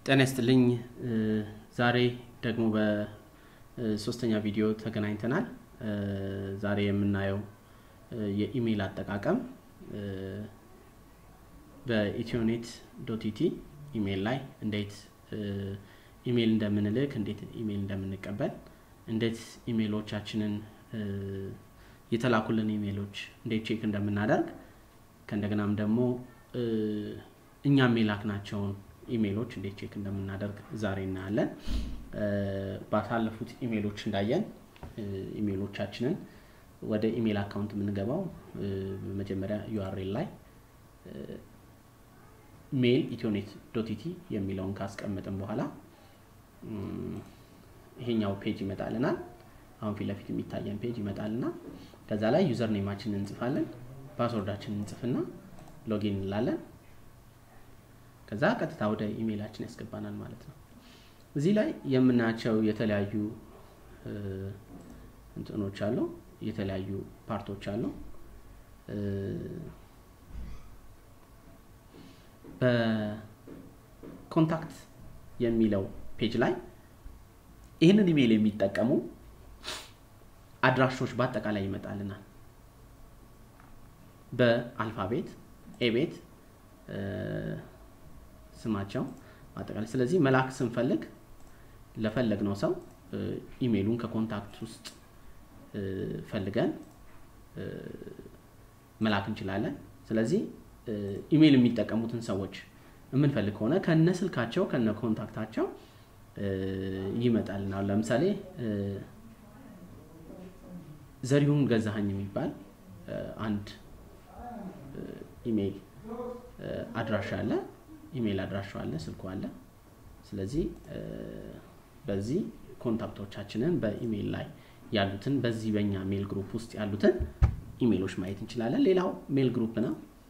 ጤና ይስጥልኝ። ዛሬ ደግሞ በሶስተኛ ቪዲዮ ተገናኝተናል። ዛሬ የምናየው የኢሜይል አጠቃቀም በኢትዮኔት ዶት ኢቲ ኢሜይል ላይ እንዴት ኢሜይል እንደምንልክ፣ እንዴት ኢሜይል እንደምንቀበል፣ እንዴት ኢሜይሎቻችንን የተላኩልን ኢሜይሎች እንዴት ቼክ እንደምናደርግ ከእንደገናም ደግሞ እኛም የላክናቸውን ኢሜይሎች እንዴት ቼክ እንደምናደርግ ዛሬ እናያለን። ባሳለፉት ኢሜይሎች እንዳየን ኢሜይሎቻችንን ወደ ኢሜይል አካውንት የምንገባው በመጀመሪያ ዩአርኤል ላይ ሜል ኢትዮኔት ዶት ኢቲ የሚለውን ካስቀመጥን በኋላ ይሄኛው ፔጅ ይመጣልናል። አሁን ፊት ለፊት የሚታየን ፔጅ ይመጣልና ከዛ ላይ ዩዘር ኔማችንን እንጽፋለን፣ ፓስወርዳችንን እንጽፍና ሎጊን እንላለን። ከዛ ቀጥታ ወደ ኢሜይላችን ያስገባናል ማለት ነው። እዚህ ላይ የምናያቸው የተለያዩ እንትኖች አሉ፣ የተለያዩ ፓርቶች አሉ። በኮንታክት የሚለው ፔጅ ላይ ይህንን ኢሜይል የሚጠቀሙ አድራሾች በአጠቃላይ ይመጣልናል። በአልፋቤት ኤቤት ስማቸው አጠቃላይ። ስለዚህ መላክ ስንፈልግ ለፈለግነው ሰው ኢሜይሉን ከኮንታክት ውስጥ ፈልገን መላክ እንችላለን። ስለዚህ ኢሜይል የሚጠቀሙትን ሰዎች የምንፈልግ ከሆነ ከነ ስልካቸው ከነ ኮንታክታቸው ይመጣልናል። ለምሳሌ ዘሪሁን ገዛኸኝ የሚባል አንድ ኢሜይል አድራሻ አለ። ኢሜይል አድራሻው አለ፣ ስልኩ አለ። ስለዚህ በዚህ ኮንታክቶቻችንን በኢሜይል ላይ ያሉትን በዚህ በኛ ሜል ግሩፕ ውስጥ ያሉትን ኢሜይሎች ማየት እንችላለን። ሌላው ሜል ግሩፕ ነው።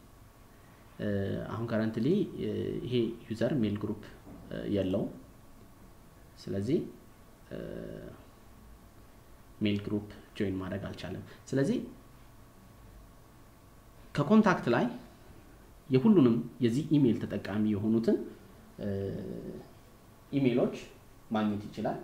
አሁን ከረንትሊ ይሄ ዩዘር ሜል ግሩፕ የለውም። ስለዚህ ሜል ግሩፕ ጆይን ማድረግ አልቻለም። ስለዚህ ከኮንታክት ላይ የሁሉንም የዚህ ኢሜይል ተጠቃሚ የሆኑትን ኢሜይሎች ማግኘት ይችላል።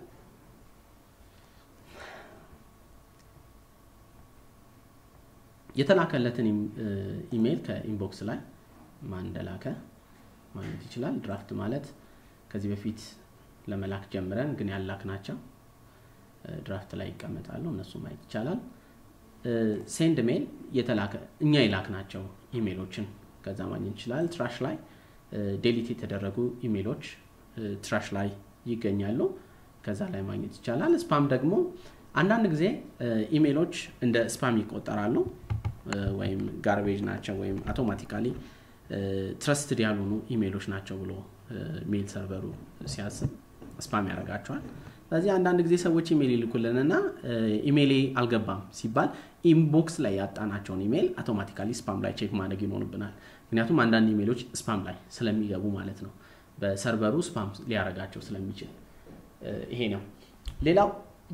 የተላከለትን ኢሜይል ከኢንቦክስ ላይ ማን እንደላከ ማግኘት ይችላል። ድራፍት ማለት ከዚህ በፊት ለመላክ ጀምረን ግን ያላክ ናቸው ድራፍት ላይ ይቀመጣሉ። እነሱ ማየት ይቻላል። ሴንድ ሜል የተላከ እኛ የላክ ናቸው ኢሜይሎችን ከዛ ማግኘት ይችላል። ትራሽ ላይ ዴሊት የተደረጉ ኢሜይሎች ትራሽ ላይ ይገኛሉ። ከዛ ላይ ማግኘት ይቻላል። ስፓም ደግሞ አንዳንድ ጊዜ ኢሜይሎች እንደ ስፓም ይቆጠራሉ ወይም ጋርቤጅ ናቸው ወይም አውቶማቲካሊ ትረስትድ ያልሆኑ ኢሜይሎች ናቸው ብሎ ሜል ሰርቨሩ ሲያስብ ስፓም ያደርጋቸዋል። ስለዚህ አንዳንድ ጊዜ ሰዎች ኢሜይል ይልኩልንና ኢሜይሌ አልገባም ሲባል ኢንቦክስ ላይ ያጣናቸውን ኢሜይል አውቶማቲካሊ ስፓም ላይ ቼክ ማድረግ ይኖርብናል። ምክንያቱም አንዳንድ ኢሜይሎች ስፓም ላይ ስለሚገቡ ማለት ነው። በሰርቨሩ ስፓም ሊያደርጋቸው ስለሚችል ይሄ ነው። ሌላው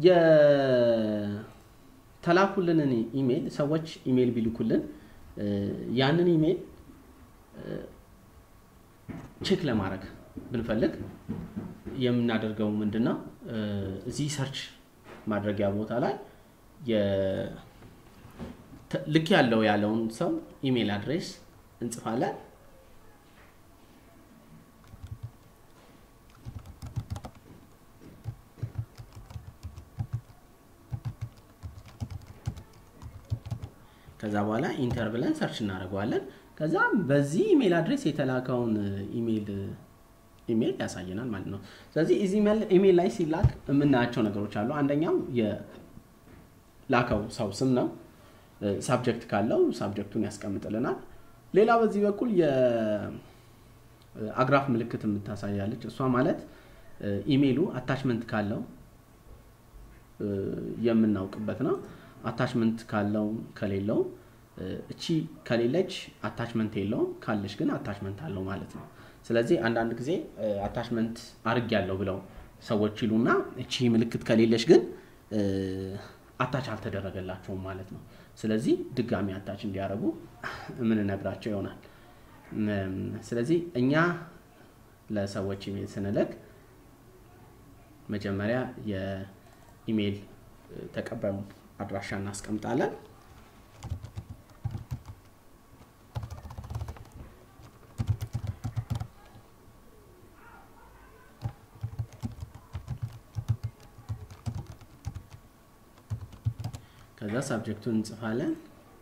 የተላኩልንን ኢሜይል ሰዎች ኢሜይል ቢልኩልን ያንን ኢሜይል ቼክ ለማድረግ ብንፈልግ የምናደርገው ምንድን ነው? እዚህ ሰርች ማድረጊያ ቦታ ላይ ልክ ያለው ያለውን ሰው ኢሜይል አድሬስ እንጽፋለን። ከዛ በኋላ ኢንተር ብለን ሰርች እናደርገዋለን። ከዛ በዚህ ኢሜይል አድሬስ የተላከውን ኢሜይል ኢሜይል ያሳየናል ማለት ነው። ስለዚህ እዚህ ኢሜይል ላይ ሲላክ የምናያቸው ነገሮች አሉ። አንደኛው የላከው ሰው ስም ነው። ሳብጀክት ካለው ሳብጀክቱን ያስቀምጥልናል። ሌላ በዚህ በኩል የአግራፍ ምልክት የምታሳያለች። እሷ ማለት ኢሜይሉ አታችመንት ካለው የምናውቅበት ነው። አታችመንት ካለው ከሌለው እቺ ከሌለች አታችመንት የለውም፣ ካለች ግን አታችመንት አለው ማለት ነው። ስለዚህ አንዳንድ ጊዜ አታችመንት አርግ ያለው ብለው ሰዎች ይሉና እቺ ምልክት ከሌለች ግን አታች አልተደረገላቸውም ማለት ነው። ስለዚህ ድጋሚ አታች እንዲያደርጉ የምንነግራቸው ይሆናል። ስለዚህ እኛ ለሰዎች ኢሜል ስንልክ መጀመሪያ የኢሜል ተቀባዩ አድራሻ እናስቀምጣለን። ከዛ ሳብጀክቱን እንጽፋለን።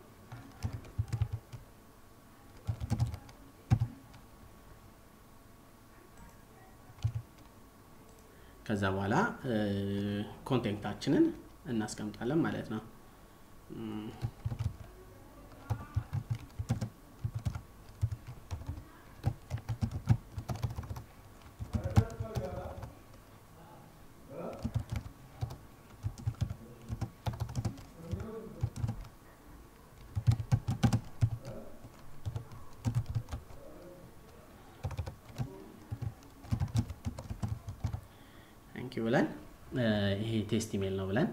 ከዛ በኋላ ኮንቴንታችንን እናስቀምጣለን ማለት ነው። ታንኪዩ ብለን ይሄ ቴስት ኢሜል ነው ብለን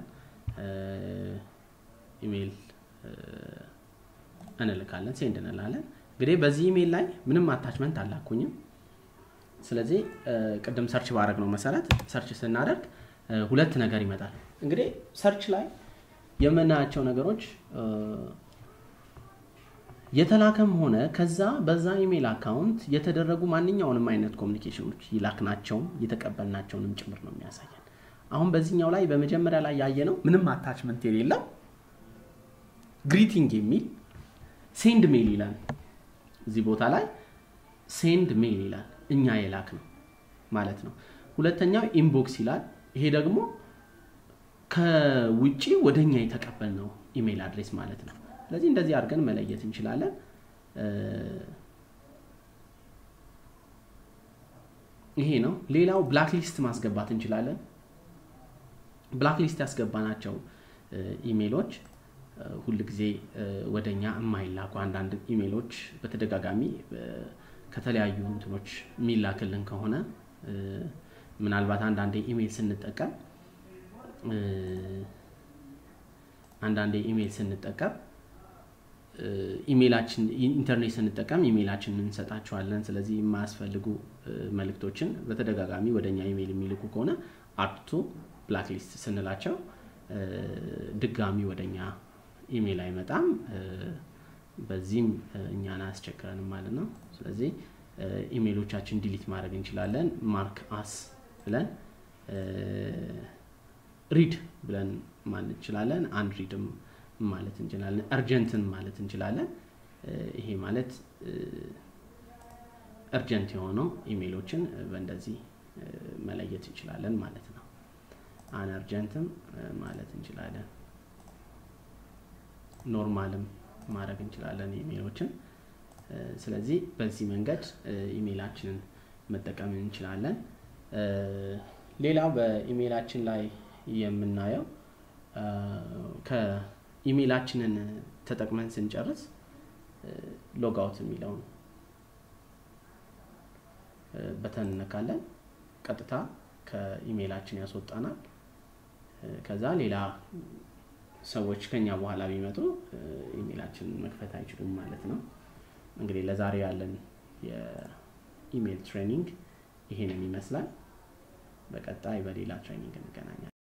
ኢሜል እንልካለን፣ ሴንድ እንላለን። እንግዲህ በዚህ ኢሜል ላይ ምንም አታችመንት አላኩኝም። ስለዚህ ቅድም ሰርች ባረግ ነው መሰረት ሰርች ስናደርግ ሁለት ነገር ይመጣል። እንግዲህ ሰርች ላይ የምናያቸው ነገሮች የተላከም ሆነ ከዛ በዛ ኢሜል አካውንት የተደረጉ ማንኛውንም አይነት ኮሚኒኬሽኖች ይላክናቸውም የተቀበልናቸውንም ጭምር ነው የሚያሳየን። አሁን በዚህኛው ላይ በመጀመሪያ ላይ ያየነው ምንም አታችመንት የሌለው ግሪቲንግ የሚል ሴንድ ሜል ይላል። እዚህ ቦታ ላይ ሴንድ ሜል ይላል፣ እኛ የላክ ነው ማለት ነው። ሁለተኛው ኢንቦክስ ይላል። ይሄ ደግሞ ከውጭ ወደ እኛ የተቀበልነው ኢሜል አድሬስ ማለት ነው። ስለዚህ እንደዚህ አድርገን መለየት እንችላለን። ይሄ ነው። ሌላው ብላክ ሊስት ማስገባት እንችላለን። ብላክ ሊስት ያስገባናቸው ኢሜሎች ሁል ጊዜ ወደ እኛ የማይላኩ አንዳንድ ኢሜሎች በተደጋጋሚ ከተለያዩ እንትኖች የሚላክልን ከሆነ ምናልባት አንዳንዴ ኢሜል ስንጠቀም አንዳንዴ ኢሜል ስንጠቀም ኢሜላችን ኢንተርኔት ስንጠቀም ኢሜላችን እንሰጣቸዋለን። ስለዚህ የማያስፈልጉ መልእክቶችን በተደጋጋሚ ወደ እኛ ኢሜል የሚልኩ ከሆነ አፕቱ ብላክሊስት ስንላቸው ድጋሚ ወደ እኛ ኢሜል አይመጣም። በዚህም እኛን አያስቸግረንም ማለት ነው። ስለዚህ ኢሜሎቻችን ዲሊት ማድረግ እንችላለን። ማርክ አስ ብለን ሪድ ብለን ማለት እንችላለን። አንድ ሪድም ማለት እንችላለን። እርጀንትን ማለት እንችላለን። ይሄ ማለት እርጀንት የሆነው ኢሜሎችን በእንደዚህ መለየት እንችላለን ማለት ነው። አን እርጀንትም ማለት እንችላለን። ኖርማልም ማድረግ እንችላለን ኢሜሎችን። ስለዚህ በዚህ መንገድ ኢሜላችንን መጠቀም እንችላለን። ሌላው በኢሜላችን ላይ የምናየው ከኢሜላችንን ተጠቅመን ስንጨርስ ሎጋውት የሚለውን በተን እነካለን። ቀጥታ ከኢሜላችን ያስወጣናል። ከዛ ሌላ ሰዎች ከኛ በኋላ ቢመጡ ኢሜላችንን መክፈት አይችሉም ማለት ነው። እንግዲህ ለዛሬ ያለን የኢሜል ትሬኒንግ ይሄንን ይመስላል። በቀጣይ በሌላ ትሬኒንግ እንገናኛለን።